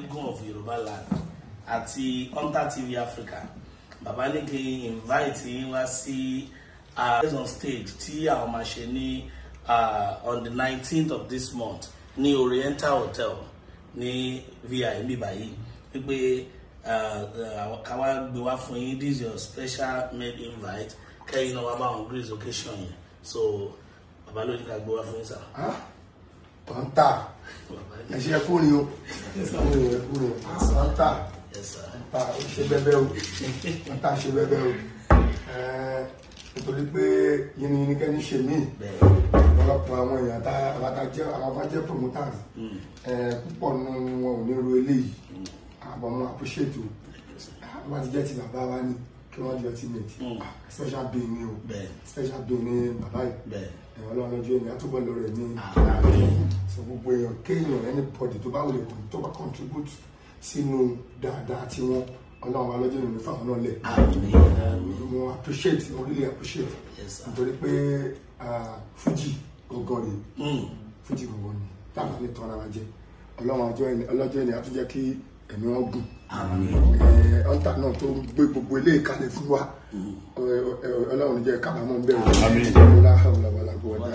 mayegun of yorùbá land àti hunter tv africa bàbá ní kí n invite yín wá sí uh, on stage tí àwọn máa ṣe ní uh, on the nineteenth of this month ní oriental hotel ní vi mi báyìí wípé ká wá gbé wá fún yín this is your special made invite kẹ́yìn náà wá bá àwọn grace occasion yẹn so bàbá ló ní ká gbé wá fún yín sá. kọ́ńtà ẹ̀ṣẹ̀ kúrin o kúrin kúrin kọ́ńtà Yes, sir. kọ́ńtà ó ṣe bẹ́bẹ́ o kọ́ńtà ṣe bẹ́bẹ́ o Ẹ̀ẹ́, nítorí pé yìnyín kẹ́ni ṣe mí bẹ́ẹ̀ ọ̀pọ̀lọpọ̀ àwọn èèyàn tá àwọn tá jẹ́ àwọn bá jẹ́ promoters ẹ̀ẹ́, púpọ̀ nínú wọn ò ní ro eléyìí àbọ̀ mo appreciate o wọ́n ti jẹ́ ti bàbá wa ní kí wọ́n jẹ́ ti mate Mm. special being ni o bẹ́ẹ̀ special being ni bàbá yìí bẹ́ẹ̀ ẹ̀wọ̀n ọlọ́run lọ́jọ́ ènìyàn tó bọ́ lọ rẹ̀ ní Àmín. so gbogbo èèyàn kéèyàn anybody tó bá wọlé tó bá contribute sínú dáadáa tí wọ́n ọlọ́run wa lọ́jọ́ ènìyàn fáwọn náà lẹ̀ àmín àmín mo appreciate mo really appreciate Yes, sir. nítorí pé ah, Fuji gangan rèé Mm. Fuji gangan ni táwọn ní tọ́ra wa jẹ ọlọ́run ọjọ́ ènìyàn ọlọ́jọ́ ènìyàn tó jẹ́ kí ẹ̀mí wọn gùn àmín ọ̀ntà náà tó ń gbé gbogbo ilé ìkàlẹ̀ fún wa Ẹ- ẹ- ọlọ́run jẹ́ kábàámọ̀ ń bẹ̀rù ọlá ọlá ọlá ọlá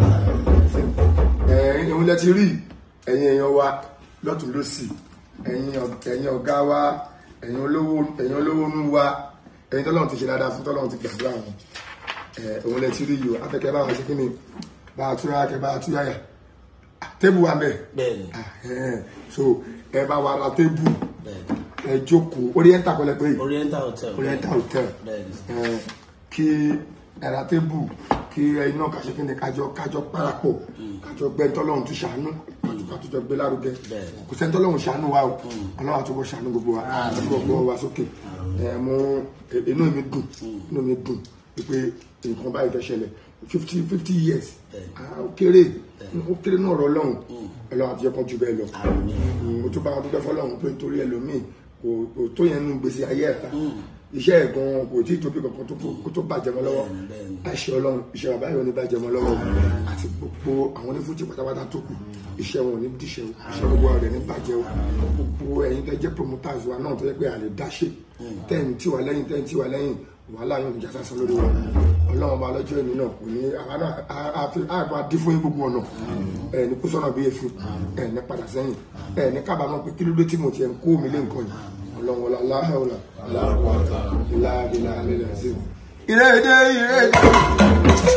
ẹ̀yin òun lẹ ti rí ẹ̀yin èèyàn wa lọ́tún lọ́sì ẹ̀yin ọ- ẹ̀yin ọ̀gá wa ẹ̀yin olówó ẹ̀yin olówó nú wa ẹ̀yin tọ́lọ́run ti ṣe dáadáa fún tọ́lọ́run ti gbàdúrà wọn ẹ̀ òun lẹ ti rí yìí o afẹ́kẹ́ bá wa ṣe kí ni bá a túra kẹ bá a túyàyà tébù wa mẹ́ẹ̀ bẹ́ẹ̀ ni Ẹ̀hẹ́n. so ẹ bá wa ra tébù bẹ́ẹ̀ ni ẹ jókòó oriental kọlẹ pé oriental hotel oriental hotel bẹ́ẹ̀ ni ẹ kí ẹ ra tébù kí ẹ iná kàṣẹ kí ni kájọ kájọ parapọ̀ kájọ gbẹ ntọ́lọ́hún tún ṣàánú kájọ gbé lárugẹ Bẹ́ẹ̀. kò sẹ́ ntọ́lọ́hún ṣàánú wa o ọlọ́wà tó bọ́ ṣàánú gbogbo wa àtúbọ̀ gbọ́ wa sókè ẹ mú inú mi dùn inú mi dùn pé nǹkan báyìí fẹ́ ṣẹlẹ̀ fifty fifty years Bẹ́ẹ̀. Ah, ó kéré ó kéré náà rọ ọlọ́run ọlọ́run àti ẹ̀kọ́ ju bẹ́ẹ̀ lọ àmín mo tún bá wọn dúpẹ́ fọlọ́run pé nítorí ẹlòmíì kò kò tó yẹn nínú gbèsè ayé ẹ̀ ta iṣẹ́ ẹ̀ gan kò tí ì tóbi kankan tó kó tó bàjẹ́ mọ́ lọ́wọ́ Bẹ́ẹ̀ni, bẹ́ẹ̀ni. àṣẹ ọlọ́run iṣẹ́ bàbá yìí ò ní bàjẹ́ mọ́ lọ́wọ́ àti gbogbo àwọn onífújì pátápátá tó kù iṣẹ́ wọn ò ní díṣẹ́ o iṣẹ́ gbogbo ọ̀rẹ́ ní bàjẹ́ o gbogbo ẹ̀yin tẹ́ jẹ́ promoters wa náà tó yẹ pé a lè dáṣe tẹ́yìn tí wà lẹ́yìn tẹ́yìn tí wà lẹ́yìn wàhálà yóò ní jásásán lórí wa ọlọ́run ọba lọ́jọ́ ìní náà kò ní àwa náà á- á fi àgbà dí fún yín gbogbo ọ̀nà ẹ̀ ní kó sọ̀nà bí efin ẹ̀ ní padà sẹ́yìn ẹ̀ ní kábàámọ̀ pé kí ló dé tí mo tiẹ̀ ń kó mi lé nǹkan yìí ọlọ́run ọlá aláhàwọ̀lá aláhàwọ̀lá ilá ilá ilá ẹ̀sìn. ìrèdè ìrèdè.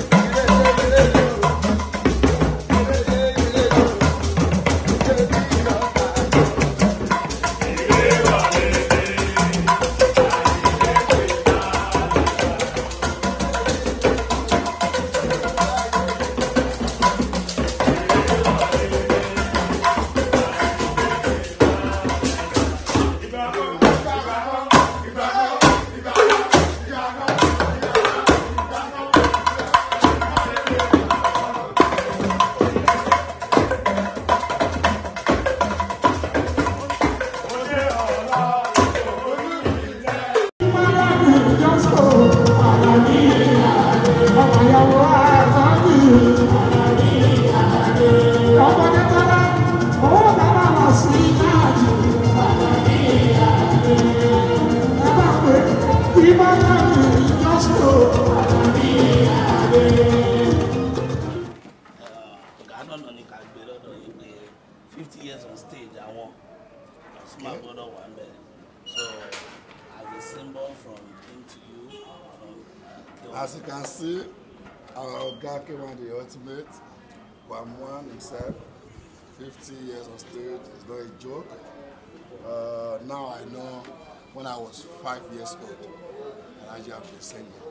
ọ̀gá náà ní ká gbé lọ́dọ̀ yìí pé fifty years on stage àwọn Pasuma gbọ́dọ̀ wà ń bẹ̀ so as a symbol from him to you from uh, As you can see, our Oga K1 the ultimate, Wamwan himself, 50 years on stage is not a joke. Uh, now I know when I was five years old, and I just been singing.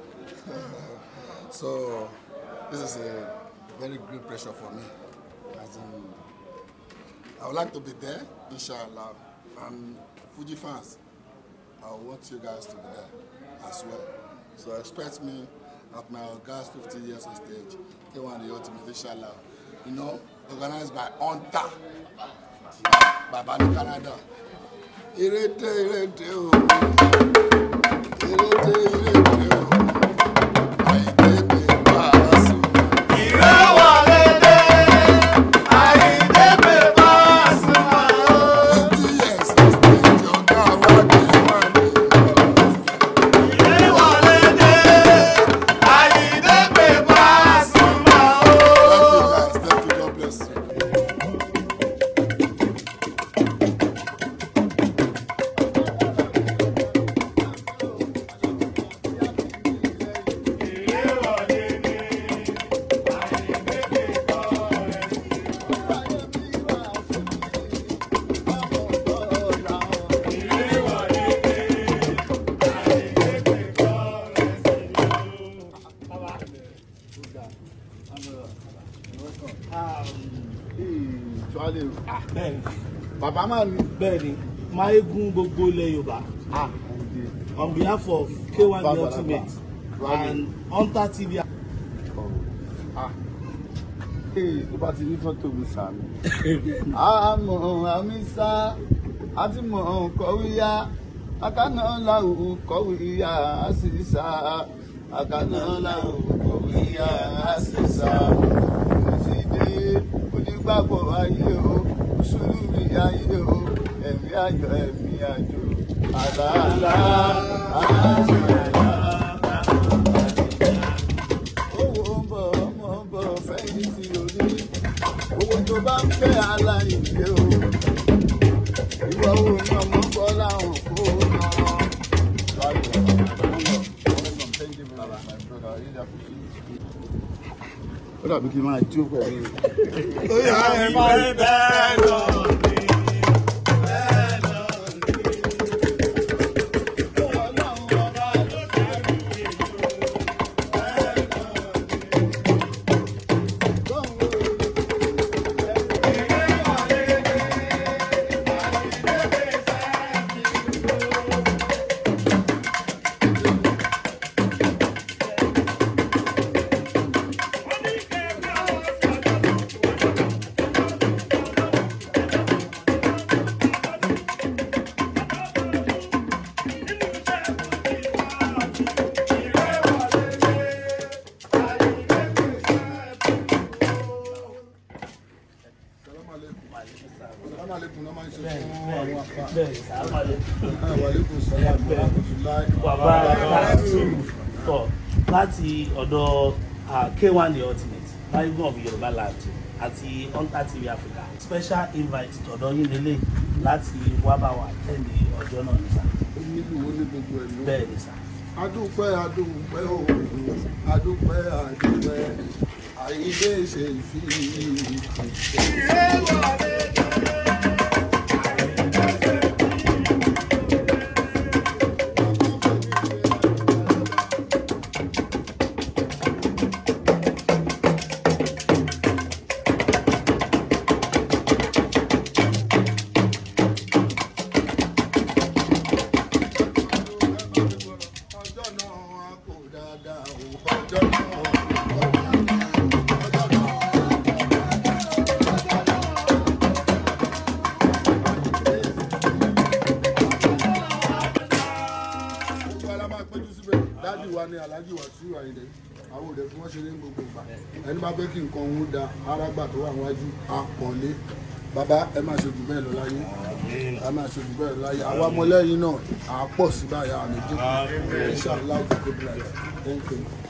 so this is a very great pressure for me. As in, I would like to be there, inshallah. And Fuji fans, I want you guys to be there as well. So expect me at my August 50 years on stage. K1 the ultimate, inshallah. You know, organized by Onta, by Bani Canada. Irete, irete, oh. Irete, irete, oh. Àyìndé Pasuma. Fifty bàbá máa ní. bẹ́ẹ̀ ni máyégún gbogbo ilẹ̀ yorùbá ah on behalf of k1 the Bàbá, ultimate bàbá. and hunter tv ah ee tó bá ti ní fọ́tò mi sàmì. àmọ́ àmì sá àti mọ̀ kọ́wíyá akánà làwù kọ́wíyá á sì sá akánà làwù kọ́wíyá á sì sá. mo ti dé onígbàgbọ́ ayé o mùsùlùmí ayé o ẹ̀mí ayọ̀ ẹ̀mí àjò àlàálá àlàálá owó ń bọ̀ ọmọ ń bọ̀ fẹ́yìn tí o ní owó tó bá ń fẹ́ aláìlé o ìwọ owó ní ọmọ ń bọ̀ láwọn kó o nà ó dàbí kí n máa jó pẹ̀lú. Salaam alaikum náà máa ń ṣe fún àwọn àfa. bẹ́ẹ̀ ni sàmàlẹ́ Wa alaikum salaam wa rahmatullahi. bàbá káàtó tọ̀ láti ọ̀dọ̀ ah, k1 the ultimate máyégún of yorùbá land àti hunter tv africa special invite tọ̀dọ̀ yín lélẹ̀ láti wá bá wa tẹ̀lé ọjọ́ náà ní sà Ó nílùú ó ní gbogbo ẹ̀ ló. bẹ́ẹ̀ ni sà. adúpẹ́ adúpẹ́ o adúpẹ́ adúpẹ́ àìlè ṣe ìfi ọjọ́ náà kò dáadáa o ọjọ́ náà kò dáadáa ọjọ́ náà. gbogbo ara máa péjú síbẹ̀ dájú wa ni alhaji wasiu ayinde àwọn òde fún wọn ṣe ní gbogbo ìgbà ẹni bá fẹ́ kí nǹkan òun da arágbà tó wà wájú àpọ̀nlé bàbá ẹ máa ṣe jù bẹ́ẹ̀ lọ láyé ẹ máa ṣe jù bẹ́ẹ̀ lọ láyé àwa ọmọlẹ́yìn náà à á pọ̀ sí báyà àmì dínkù inshallah kò bí láyé thank you.